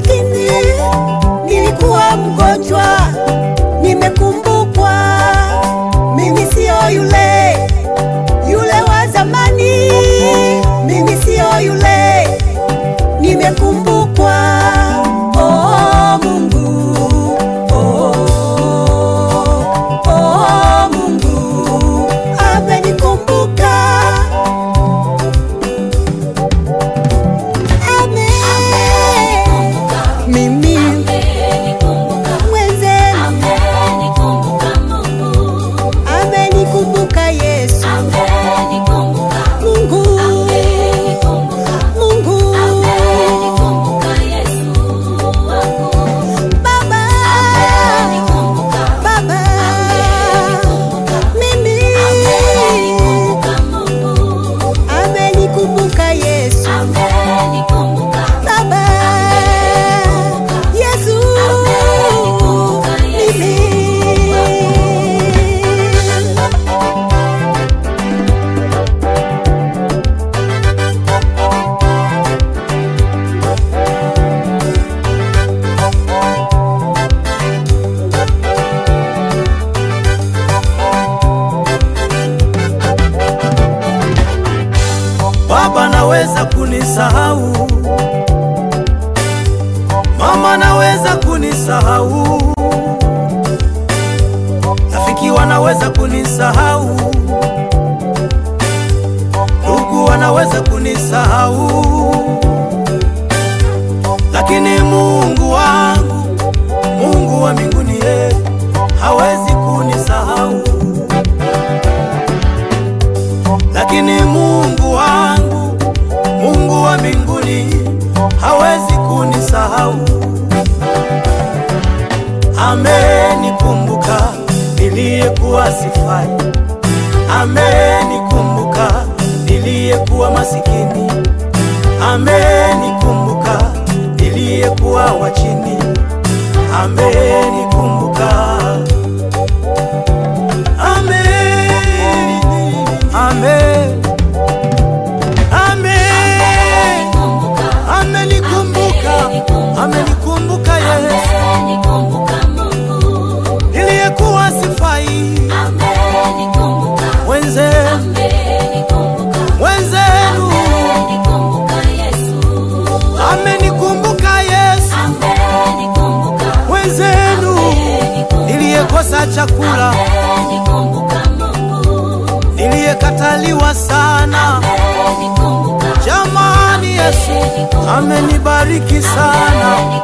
masikini, nilikuwa mgonjwa, nimekumbukwa. Mimi siyo yule yule wa zamani, mimi siyo yule, nimekumbukwa. Oh, Mungu, oh, oh, Mungu amenikumbuka. Amen. Mimi mwenzenu amenikumbuka Yesu. Mungu, Mungu, Baba, Baba, mimi amenikumbuka Yesu. Baba, Yesu, mimi Baba naweza kunisahau, mama naweza kunisahau, rafiki wanaweza kunisahau, ndugu wanaweza kunisahau, lakini Mungu wangu, Mungu wa mbinguni, yeye hawezi kunisahau lakini Mungu wangu, Mungu wa mbinguni hawezi kunisahau. Amenikumbuka niliyekuwa sifai, amenikumbuka niliyekuwa masikini, amenikumbuka niliyekuwa wa chini, amenikumbuka Amen. Amen. Amen. Amenikumbuka. Amenikumbuka Yesu. Niliyekuwa sifai. Wenzenu, wenzenu. Amenikumbuka Yesu. Wenzenu. Niliyekosa chakula, niliyekataliwa sana. Jamani, Yesu amenibariki sana.